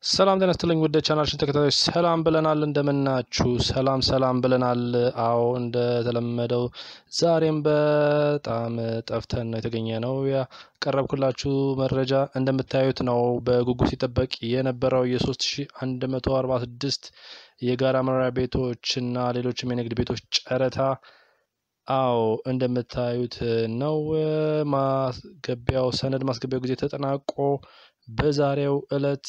ሰላም ጤና ይስጥልኝ ውድ ቻናላችን ተከታታዮች ሰላም ብለናል። እንደምናችሁ ሰላም ሰላም ብለናል። አዎ እንደተለመደው ዛሬም በጣም ጠፍተን ነው የተገኘ ነው። ያቀረብኩላችሁ መረጃ እንደምታዩት ነው። በጉጉት ሲጠበቅ የነበረው የ3146 የጋራ መኖሪያ ቤቶች እና ሌሎችም የንግድ ቤቶች ጨረታ አዎ እንደምታዩት ነው። ማስገቢያው ሰነድ ማስገቢያው ጊዜ ተጠናቆ በዛሬው እለት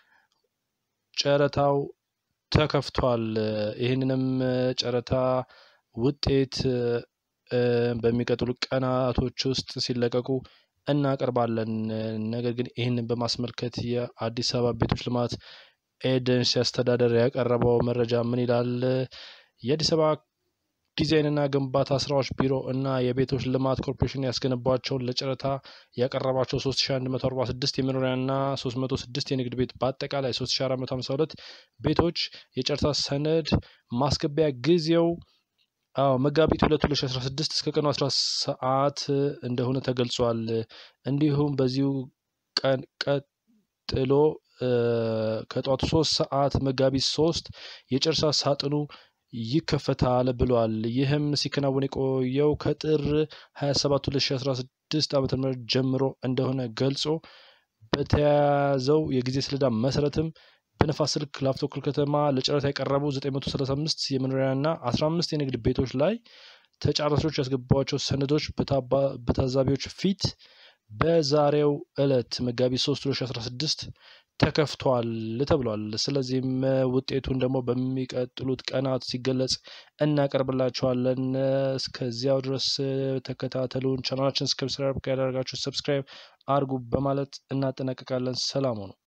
ጨረታው ተከፍቷል። ይህንንም ጨረታ ውጤት በሚቀጥሉ ቀናቶች ውስጥ ሲለቀቁ እናቀርባለን። ነገር ግን ይህንን በማስመልከት የአዲስ አበባ ቤቶች ልማት ኤጀንሲ አስተዳደር ያቀረበው መረጃ ምን ይላል? የአዲስ አበባ ዲዛይንና ግንባታ ስራዎች ቢሮ እና የቤቶች ልማት ኮርፖሬሽን ያስገነቧቸውን ለጨረታ ያቀረባቸው 3146 የመኖሪያና 306 የንግድ ቤት በአጠቃላይ 3452 ቤቶች የጨረታ ሰነድ ማስገቢያ ጊዜው አዎ መጋቢት 2 2016 እስከ ቀኑ 10 ሰዓት እንደሆነ ተገልጿል። እንዲሁም በዚሁ ቀን ቀጥሎ ከጠዋቱ 3 ሰዓት መጋቢት 3 የጨረታ ሳጥኑ ይከፈታል ብሏል። ይህም ሲከናወን የቆየው ከጥር 27 2016 ዓ ም ጀምሮ እንደሆነ ገልጾ በተያያዘው የጊዜ ሰሌዳ መሰረትም በነፋስ ስልክ ላፍቶ ክፍለ ከተማ ለጨረታ የቀረቡ 935 የመኖሪያና 15 የንግድ ቤቶች ላይ ተጫራቾች ያስገባቸው ሰነዶች በታዛቢዎች ፊት በዛሬው ዕለት መጋቢት 3 2016 ተከፍቷል ተብሏል። ስለዚህም ውጤቱን ደግሞ በሚቀጥሉት ቀናት ሲገለጽ እናቀርብላችኋለን። እስከዚያው ድረስ ተከታተሉን። ቻናላችን ሰብስክራይብ ያደረጋችሁ ሰብስክራይብ አርጉ በማለት እናጠናቀቃለን። ሰላሙ ነው።